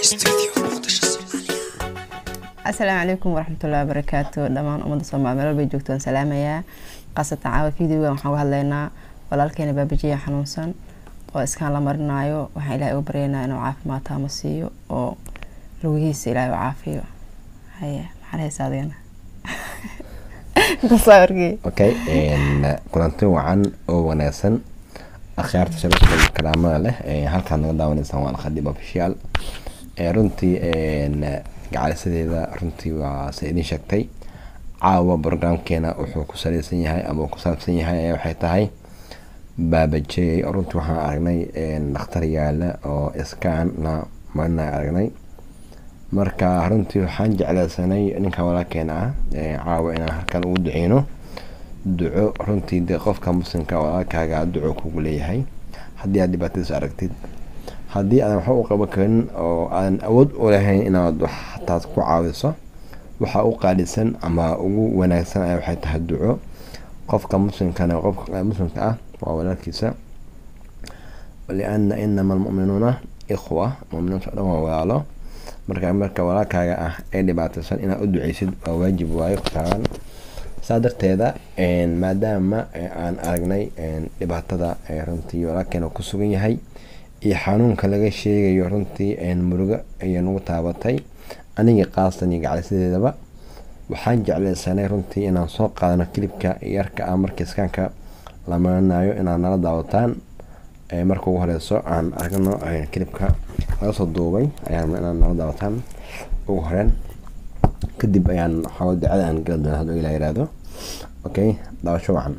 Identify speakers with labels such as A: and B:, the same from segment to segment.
A: asalaamu calaykum waraxmatullahi wabarakaatu dhammaan ummadda soomaali meel walbay joogto waan salaamayaa qaasatan caawa videogan waxaan uga hadlaynaa walaalkeena baabajiya xanuunsan oo iskaan la marinaayo waxaan ilaahay uga baryaynaa inuu caafimaad taama siiyo oo lugihiisa ilaahay u caafiyo haye maxaan haysaa adigana intaas wargey
B: okay kulanti wacan oo wanaagsan akhyaarta shabashka iyo kalaamada leh ee halkaan naga daawanaysaan waa alkhadiib official ee runtii gacalisadeeda runtii waa se idin sheegtay caawa programkeena wuxuu ku saleysan yahay ama ku saabsan yahay ayaa waxay tahay baabajey runtii waxaan aragnay dhakhtar yaala oo iskaan la marina aragnay marka runtii waxaan jeclaysanay ninka walaalkeena ah caawa inaan halkan ugu duceyno duco runtii dee qofka muslimka walaalkaaga duco kugu leeyahay haddii aad dhibaatadiisa aragtid haddii aadan waxba u qaban karin oo aadan awood u lahayn inaad wax taas ku caawiso waxa u qaalisan ama ugu wanaagsan ayaa waxay tahay duco qofka muslimkana qofka muslimka ah waa walaalkiisa liana inama almu'minuuna ikhwa muminiinta o dhan waa walaalo marka marka walaalkaaga ah ee dhibaataysan inaad u duceysid waa waajib waayo kutaaban saa darteeda maadaama aan aragnay dhibaatada runtii walaalkeena ku sugan yahay iyo xanuunka laga sheegayo runtii murugo ayay nagu taabatay anigii qaastan iyo gacalisideedaba waxaan jeclaysanay runtii inaan soo qaadano kilibka yarka ah markii iskaanka la marinayo inaad nala daawataan marka ugu horeyso aan aragno kilibka laga soo duubay ayaan inaad nala daawataan ugu horeen kadib ayaan waxaa ducada aan gala doona hadduu ilaa yiraahdo okay daawasho wacan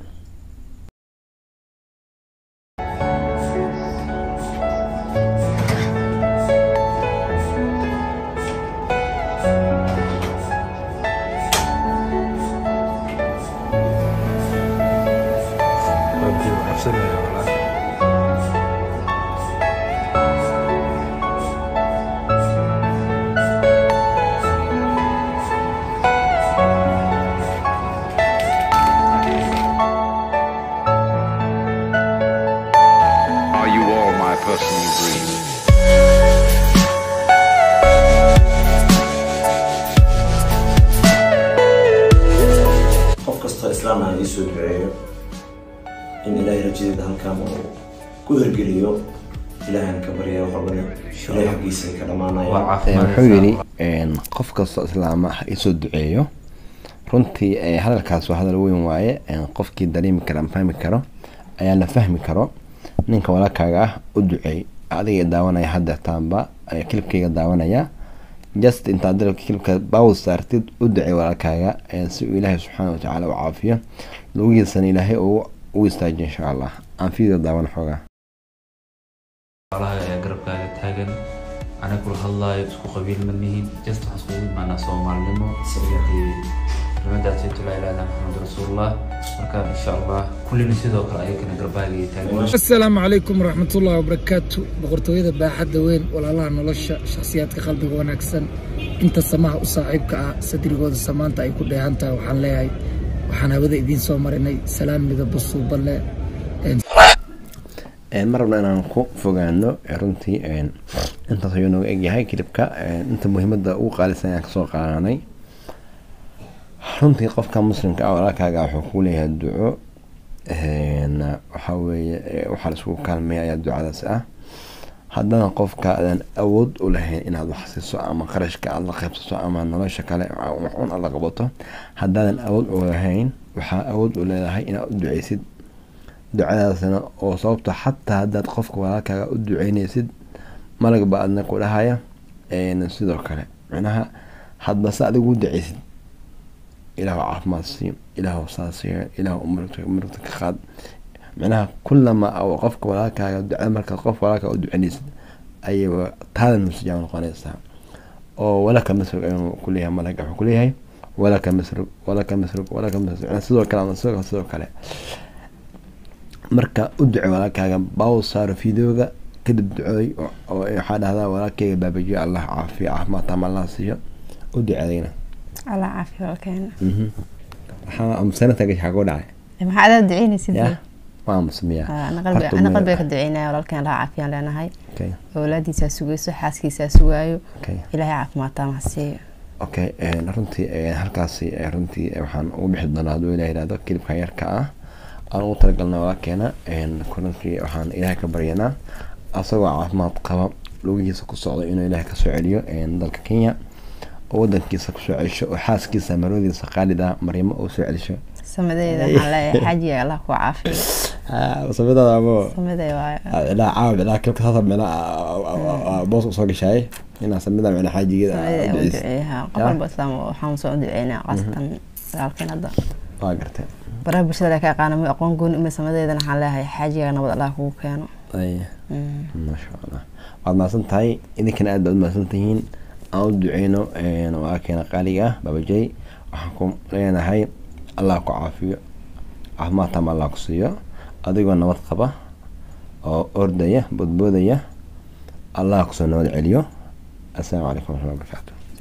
C: Are you all my personal dreams?
D: qof kastoo islaam ah iisoo duceeyo in ilaahay rajadeeda halkan uu ku hirgeliyo ilaahana ka barya wax walbana ilaahay xaggiisa ay ka dhammaanayaan
B: wuxuu yidhi qof kastoo islaama ha isoo duceeyo runtii hadalkaas waa hadal weyn waaye qofkii dareemi kara ama fahmi karo ayaa la fahmi karo ninka walaalkaaga ah u duceey adiga daawanaya hadeertaanba kilibkayga daawanaya just intaad dalabka kilibka bawl saartid u ducey walaalkaaga si uu ilaahay subxaana watacaala u caafiyo lugihiisana ilaahay u istaajiyo insha allah aan fiideo daawan xoogaa
E: walaha ee garabkaaga taagan aniga kula hadlaayo isku qabiil ma nihin just waxaan iskugu imaanaa soomaalinimo kelimadaasaytu laa ilaha illa maxamed rasuulullah marka insha allah kullina sidoo kale ayagana garbaaga iyo taagan
F: asalaamu calaykum waraxmatullahi wabarakaatu boqortooyada baaxadda weyn walaalaha nolosha shakhsiyaadka qalbiga wanaagsan inta samaha u saaxiibka ah sadrigooda samaanta ay ku dheehan tahay waxaan leeyahay waxaan hawada idiin soo marinay salaan midaba suuballe
B: ma rabna inaan ku fogaano runtii intaas ayuu nooga egyahay kilibka inta muhiimada ugu qaalisan ayaan kasoo qaadanay runtii qofka muslimka ah walaalkaaga wuxuu ku leeyahay duco waxaa weeye waxaa laisugu kaalmeeya ayaa ducadaas ah haddana qofka aadan awood u lahayn inaad wax siiso ama qarashka aad la qaybsato ama nolosha kale un aad la qabato haddaadan awood u lahayn waxaa awood u leedahay inaad u duceysid ducadaasna oo sababto xataa haddaad qofka walaalkaaga u duceyneysid malagba adna ku dhahaya sidoo kale micnaha hadba se adigu u duceysid ilaahu caafimaad siiyo ilaahu saasiyo ilaahu murugta ka qaad micnaha kulama qofka walaalkaaga ducada markaad qof walaalkaaga u duceneysid ayay taada nusijaab noqonaysaa oo walaka masrug ayuu kuleeyahay malaga wuxuu kuleeyahay walaka masrug walaka masrug walaka masrug sidoo kale ama sidoo sidoo kale marka u duce walaalkaaga baw saaro videoga kadib ducooy oo waxaa dhahdaa walaalkeyga baabajiyo allah caafiyo caafimaad taama allah siiyo u duceedayna
A: allah caafiyo walkeena
B: waxaa amsanataga xaa ku dhacay
A: maxaa adaa duceynaysid
B: ya waa musmiya
A: Ah, ana qalbi-
B: Horta
A: ana
B: ma-
A: qalbiga ka duceynaya walaalkeen ilaha caafiyaan leenahay
B: okay
A: awlaadiisaa sugayso xaaskiisaa sugaayo
B: okay
A: ilaahay caafimaadtaa mahadsiiyo
B: okay een, runtii een, halkaasi ee, runtii ee, waxaan ugu bixi doonaa hadduu ilaah yihahdo kilibkan yarka ah aan ugu talagalna walaalkeena een, runtii waxaan ilaahay ka baryanaa asagoo caafimaad qaba lugihiisa ku socda inuu ilaahay kasoo celiyo een, dalka kenya oo wadankiisa kusoo celsho oo xaaskiisa marwadiisa qaalida maryamo oo soo celisho
A: samadeeda waxaan leeyahay xaajiga allah ku caafiyo
B: samadaada amo
A: samadee waayo
B: ilaa caawa ilaa kilibka saasa micnaa boos usoo gashaay inaa samida micnaa xaajigeeda
A: samadee
B: u
A: u
B: duceysa
A: duceeyaha qof
B: Ya.
A: walba islaam waxaan soo duceynaa qaasatan walaalkeen hadda
B: waa gartay
A: baraha bulshada la ka aqaana ma aqoon gooni uma samadeedana waxaan leeyahay xaajiga nabad allah kugu keeno
B: Ay.
A: Mm.
B: maasha allah waad mahadsan tahay idinkana aad baad mahadsan tihiin aan u duceyno walaalkeena qaaliga ah babajay waxaan ku leenahay allah ku caafiyo caafimaad taama allah ku siiyo adigoo nabad qaba oo ordaya boodboodaya allah kusoo nabad celiyo assalaamu calaykum waraxmatullahi wabarakaatu